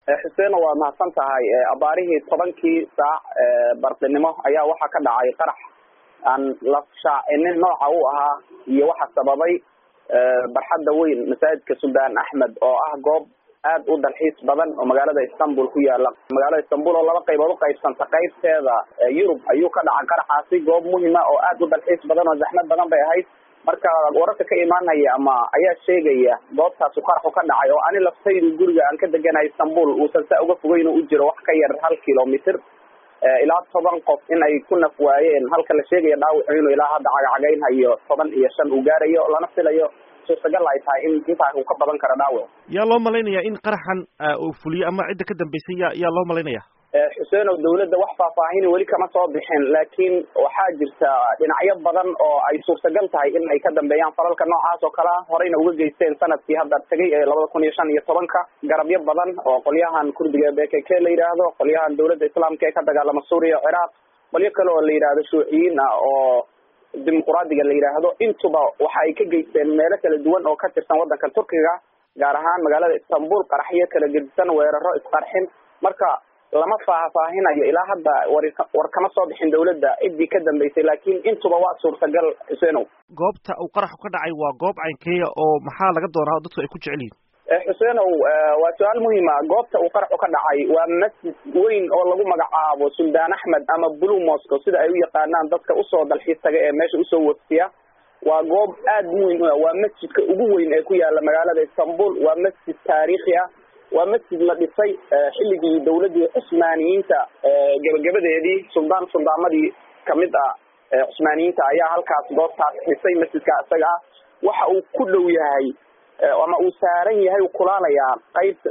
xuseeno waa mahadsan tahay abaarihii tobankii saac bardinimo ayaa waxaa ka dhacay qarax aan la shaacinin nooca u ahaa iyo waxa sababay barxadda weyn masaajidka suldaan axmed oo ah goob aad u dalxiis badan oo magaalada istanbul ku yaala magaalada istanbul oo laba qaybood uqaybsanta qaybteeda yurub ayuu ka dhacay qaraxaasi goob muhima oo aad u dalxiis badan oo zaxmad badan bay ahayd marka wararka ka imaanaya ama ayaa sheegaya goobtaasu qaraxu ka dhacay oo ani laftaydu guriga aan ka deganahay istanbul uusan saa uga fogeyn u jiro wax ka yar hal kilomitr ilaa toban qof in ay ku naf waayeen halka la sheegaya dhaawacu inuu ilaa hadda cagacagaynhayo toban iyo shan uu gaarayo lana filayo suurtagal ay tahay in intaa uu ka badan karo dhaawac yaa loo malaynaya in qaraxan uu fuliyo ama cidda ka dambeysay ya yaa loo malaynaya xuseenow dawladda wax faahfaahini weli kama soo bixin laakiin waxaa jirta dhinacyo badan oo ay suurtagal tahay in ay ka dambeeyaan falalka noocaas oo kale ah horeyna uga geysteen sanadkii hadda tegay ee labada kun iyo shan iyo tobanka garabyo badan oo qolyahan kurdiga b k k la yidhaahdo qolyahan dawladda islaamka ee ka dagaalama suuriya ciraaq qolyo kale oo la yidhaahdo shuuciyiin ah oo dimuquraadiga la yidhaahdo intuba waxa ay ka geysteen meelo kala duwan oo ka tirsan waddanka turkiga gaar ahaan magaalada istanbul qaraxyo kala gedisan weeraro isqarxin marka lama faahfaahinayo ilaa hadda war war kama soo bixin dawladda ciddii ka dambeysay laakiin intuba waa suurtagal xuseenow goobta uu qaraxu ka dhacay waa goob caynkeeya oo maxaa laga doonaa dadku ay ku jecel yihin xuseenow waa su-aal muhima goobta uu qaraxu ka dhacay waa masjid weyn oo lagu magacaabo suldaan axmed ama blue moscow sida ay u yaqaanaan dadka usoo dalxiis taga ee meesha usoo waftiya waa goob aad muhim u waa masjidka ugu weyn ee ku yaala magaalada istanbul waa masjid taariikhi ah waa masjid la dhisay xilligii dawladdii cusmaaniyiinta gebagabadeedii suldaan suldaamadii kamid ah cusmaaniyiinta ayaa halkaas goobtaas dhisay masjidka isaga ah waxa uu ku dhow yahay ama uu saaran yahay u kulaalayaa qaybta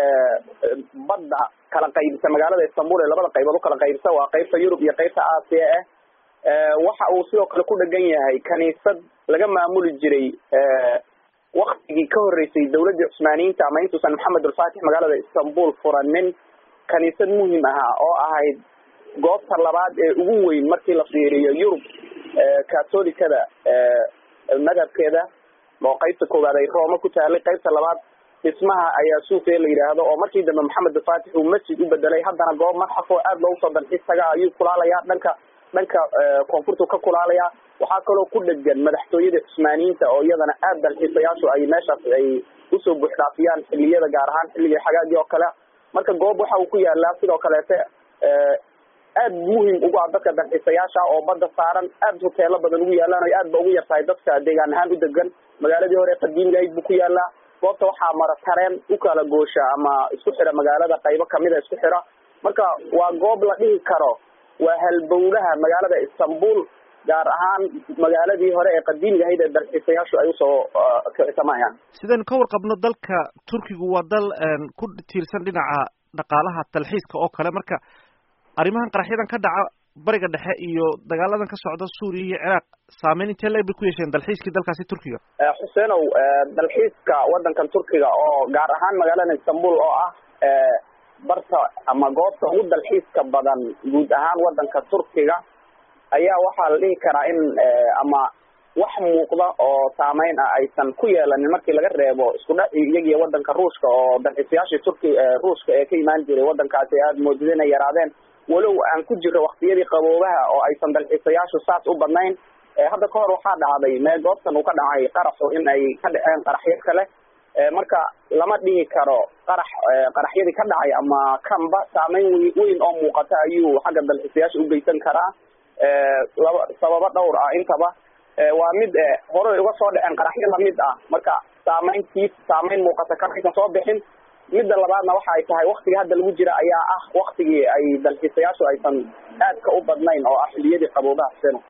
badda kala qaybisa magaalada istanbul ee labada qaybood ukala qaybisa waa qaybta yurub iyo qaybta aasiya ah waxa uu sidoo kale ku dhegan yahay kaniisad laga maamuli jiray waktigii ka horreysay dawladdii cusmaaniyiinta ama intuusan maxamed alfatix magaalada istanbul furanin kaniisad muhim ahaa oo ahayd goobta labaad ee ugu weyn markii la fiiriyo yurub catholicada madhabkeeda oo qaybta koowaad ay rooma ku taalay qaybta labaad dhismaha ayaa suufiya la yidhaahdo oo markii dambe maxamed alfatix uu masjid u bedelay haddana goob madxaf oo aad loogu soo dalxiis taga ayuu kulaalayaa dhanka dhanka koonfurtu ka kulaalaya waxaa kaloo ku dhegan madaxtooyada cusmaaniyiinta oo iyadana aad dalxiisayaashu ay meeshaas ay usoo buuxdhaafiyaan xiliyada gaar ahaan xilligii xagaagii oo kale marka goob waxa uu ku yaalaa sidoo kaleete aad muhim ugu ah dadka dalxiisayaasha oo badda saaran aad hoteelo badan ugu yaalaan o aad ba ugu yartahay dadka deegaan ahaan u degan magaaladii hore qadiimigayd buu ku yaalaa goobta waxaa mara tareen u kala goosha ama isku xira magaalada qaybo kamida isku xira marka waa goob la dhihi karo waa halbowlaha magaalada istanbul gaar ahaan magaaladii hore ee qadiimiga ahayd ee dalxiisayaashu ay usoo kicsamayaan sidaynu ka warqabno dalka turkigu waa dal ku tiirsan dhinaca dhaqaalaha dalxiiska oo kale marka arrimahan qaraxyadan ka dhaca bariga dhexe iyo dagaaladan ka socda suuriya iyo ciraaq saameyn intee leeg bay ku yeesheen dalxiiskii dalkaasi turkiga xuseenow dalxiiska waddankan turkiga oo gaar ahaan magaalada istanbul oo ah barta ama goobta ugu dalxiiska badan guud ahaan waddanka turkiga ayaa waxaa la dhihi karaa in ama wax muuqda oo saameyn ah aysan ku yeelanin markii laga reebo isku dha iyagiyo waddanka ruushka oo dalxiisayaashii turki ruushka ee ka imaan jiray waddankaasi aada moodida inay yaraadeen walow aan ku jiro waktiyadii qaboobaha oo aysan dalxiisayaashu saas u badnayn hadda ka hor waxaa dhacday mee goobtan uu ka dhacay qaraxu in ay ka dhaceen qaraxyo kale marka lama dhihi karo qarax qaraxyadii ka dhacay ama kanba saameyn w weyn oo muuqata ayuu xagga dalxiisayaasha u geysan karaa laba sababo dhowr ah intaba waa mid horey uga soo dhaceen qaraxyo lamid ah marka saameyntiis saameyn muuqata kamaysan soo bixin midda labaadna waxa ay tahay waktiga hadda lagu jira ayaa ah waktigii ay dalxiisayaashu aysan aadka u badnayn oo ah xiliyadii qaboobaha seno